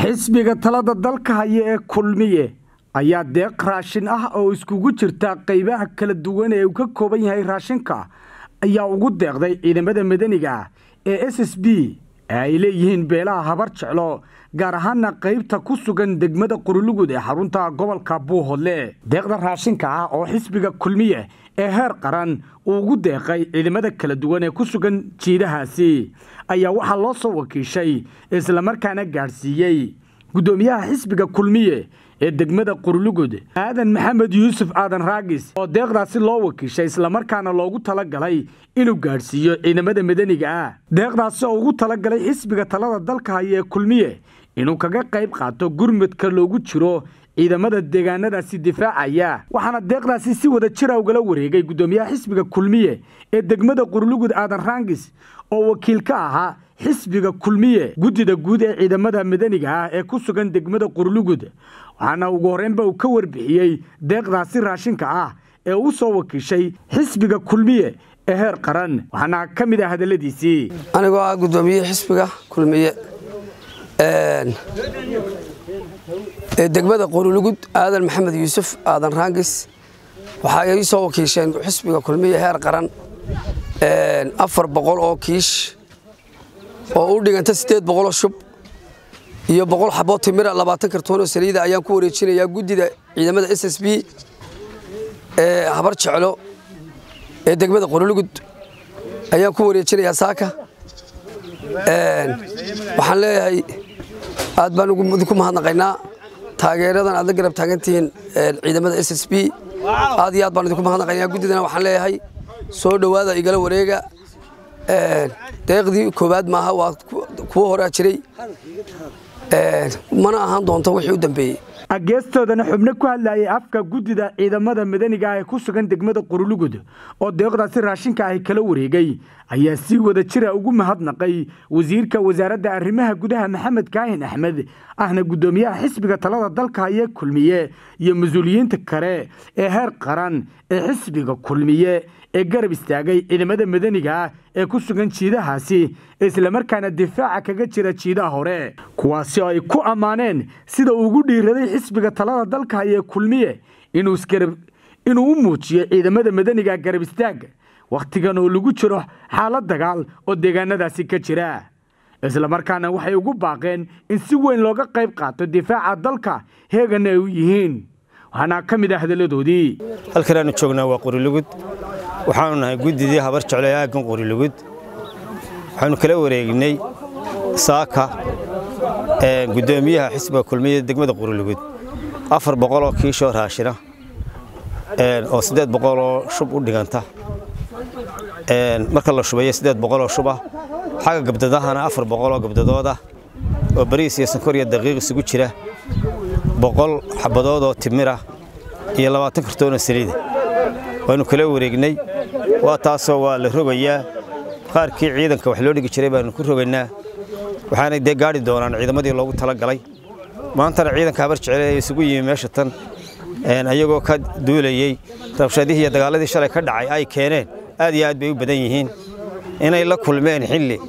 xisbiga talada dalka haya ee kulmiye ayaa deeq raashin ah oo iskugu jirta qaybaha kala duwan ee uu ka kooban yahay raashinka ayaa ugu deeqday ciidamada madaniga ee s s b ee ay leeyihiin beelaha habar jeclo gaar ahaana qaybta ku sugan degmada qurulugud ee xarunta gobolka buuhodle deeqda raashinka ah oo xisbiga kulmiye ee heer qaran uu ugu deeqay ciidamada kala duwan ee ku sugan jiidahaasi ayaa waxaa loo soo wakiishay islamarkaana gaadhsiiyey guddoomiyaha xisbiga kulmiye ee degmada qurulugud aadan maxamed yuusuf aadan raagis oo deeqdaasi loo wakiishay islamarkaana loogu talagalay inuu gaadhsiiyo ciidamada madaniga ah deeqdaasi oo ugu talagalay xisbiga talada dalka haya ee kulmiye inuu kaga qayb qaato gurmudka loogu jiro ciidamada deegaanadaasi difaacaya waxaana deeqdaasi si wada jira ugala wareegay guddoomiyaha xisbiga kulmiye ee degmada qurulugud aadan raangis oo wakiil ka ahaa xisbiga kulmiye guddida guud ee ciidamada madaniga ah ee ku sugan degmada qurulugud waxaana ugu horreynba uu ka warbixiyey deeqdaasi raashinka ah ee uu soo wakiishay xisbiga kulmiye ee heer qaran waxaana ka mid ah hadalladiisii anigoo ah guddoomiye xisbiga kulmiye ee degmada qurulugud aadan maxamed yuusuf aadan raangis waxaa ii soo wakiisheen xisbiga kulmiye heer qaran afar boqol oo kiish oo u dhiganta siddeed boqoloo shub iyo boqol xaboo timira labaatan kartoonoo saliida ayaan ku wareejinayaa guddida ciidamada s s b ee habar jeclo ee degmada qurulugud ayaan ku wareejinayaa saaka waxaan leeyahay aad baan idinku mahadnaqaynaa taageeradan aad la garab taagantihiin ciidamada s s b aad iyo aad baan idinku mahadnaqaynaa guddidana waxaan leeyahay soo dhowaada igala wareega deeqdii koowaad maaha waa kuwo horaa jiray mana ahaan doonto wixii u dambeeyey ageestoodana xubno ku hadlayay afka guddida ciidamada madaniga ah ee ku sugan degmada qurulugud oo deeqdaasi raashinka ahi kala wareegay ayaa si wada jira ugu mahadnaqay wasiirka wasaaradda arrimaha gudaha maxamed kaahin axmed ahna guddoomiyaha xisbiga talada dalka hayee kulmiye iyo mas-uuliyiinta kale ee heer qaran ee xisbiga kulmiye ee garab istaagay ciidamada madaniga ah ee ku sugan jiidahaasi islamarkaana difaaca kaga jira jiidaha hore kuwaasi oo ay ku ammaaneen sida uu ugu dhiiraday xisbiga talada dalka hayee kulmiye inuu u muujiyo ciidamada madaniga garab istaaga wakhtigan oo lagu jiro xaalad dagaal oo deegaanadaasi ka jira islamarkaana waxay ugu baaqeen in si weyn looga qayb qaato difaaca dalka heeganna ay u yihiin waxaana ka mid ah hadalladoodii halkan aanu joognaa waa qurilugud waxaanu nahay guddidii habar jeclo ee aaggan qurilugud waxaanu kala wareegnay saaka guddoomiyaha xisbiga kulmiya degmada qurilugud afar boqoloo kiishoo raashina oo siddeed boqoloo shub u dhiganta marka la shubayo siddeed boqoloo shub ah xagga gabdadahana afar boqoloo gabdadooda oo bariis iyo sankor iyo daqiiq isugu jira boqol xabadood oo timira iyo labaatan kartoonoo saliida waannu kala wareegnay waa taasoo waa la rogayaa qaarkii ciidanka wax loo dhigi jiray baannu ku rogaynaa waxaanay dee gaadhi doonaan ciidamadii loogu talagalay maantana ciidanka habar jecel ee isugu yimi meesha tan ayagoo ka duulayey rabshadihii iyo dagaaladii shalay ka dhacay ay keeneen aad iyo aad bay u badan yihiin inay la kulmeen xilli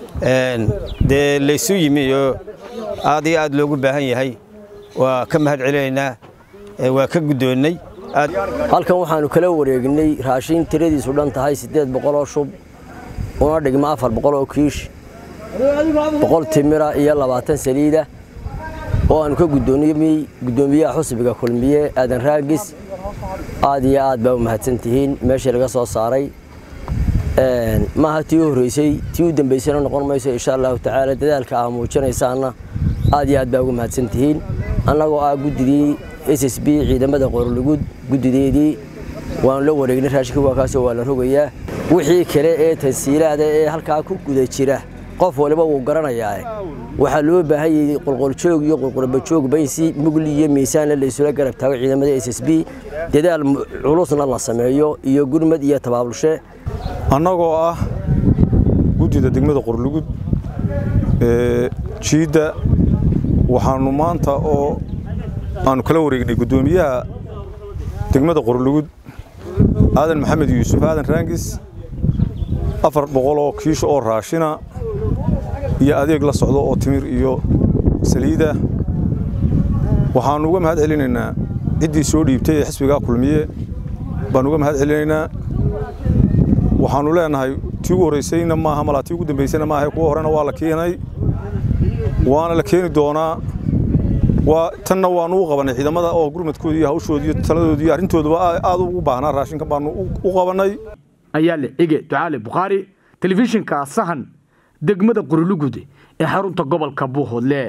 dee laysu yimi oo aad iyo aad loogu baahan yahay waa ka mahad celinaynaa waa ka guddoonnay halkan waxaannu kala wareegnay raashin tiradiisu dhan tahay siddeed boqoloo shub una dhigma afar boqoloo kiish boqol timira iyo labaatan saliida oo aannu ka guddoomiyey guddoomiyaha xusbiga kulmiye aadan raagis aad iyo aad baa u mahadsan tihiin meeshii laga soo saaray maaha tii u horraysay tii u dambaysayna noqon mayso insha allahu tacaala dadaalka aa muujinaysaanna aad iyo aad baa ugu mahadsan tihiin annagoo ah guddidii s s b ciidamada qorolugud guddideedii waanu la wareegnay raashinka waa kaasoo waa la rogayaa wixii kale ee tansiilaada ee halkaa ku guda jira qof waliba wuu garanayaa waxaa loo baahan yahay qolqoljoog iyo qolqolbajoogba in si mugli iyo miisaanle la isula garab taago ciidamada s s b dadaal culusna la sameeyo iyo gurmad iyo tabaabulshe annagoo ah guddida degmada qorlugud ee jiidda waxaannu maanta oo aannu kala wareegnay guddoomiyaha degmada qorlugud aadan maxamed yuusuf aadan raangis afar boqol oo kiisho oo raashina iyo adeeg la socdo oo timir iyo saliida waxaannu uga mahad celinaynaa ciddii soo dhiibtay ee xisbigaa kulmiye baannu uga mahad celinaynaa waxaannu leenahay tii ugu horraysayna maaha malaa tii ugu dambaysayna maaha kuwa horena waa la keenay waana la keeni doonaa waa tanna waannu u qabannay ciidamada oo gurmadkoodii iyo hawshoodii iyo taladoodii iyo arrintooduba aad ugu baahnaa raashinka baannu u qabannay ayaa le cige ducaale bukhaari telefishinka sahan degmada qorulugud ee xarunta gobolka buuhoodle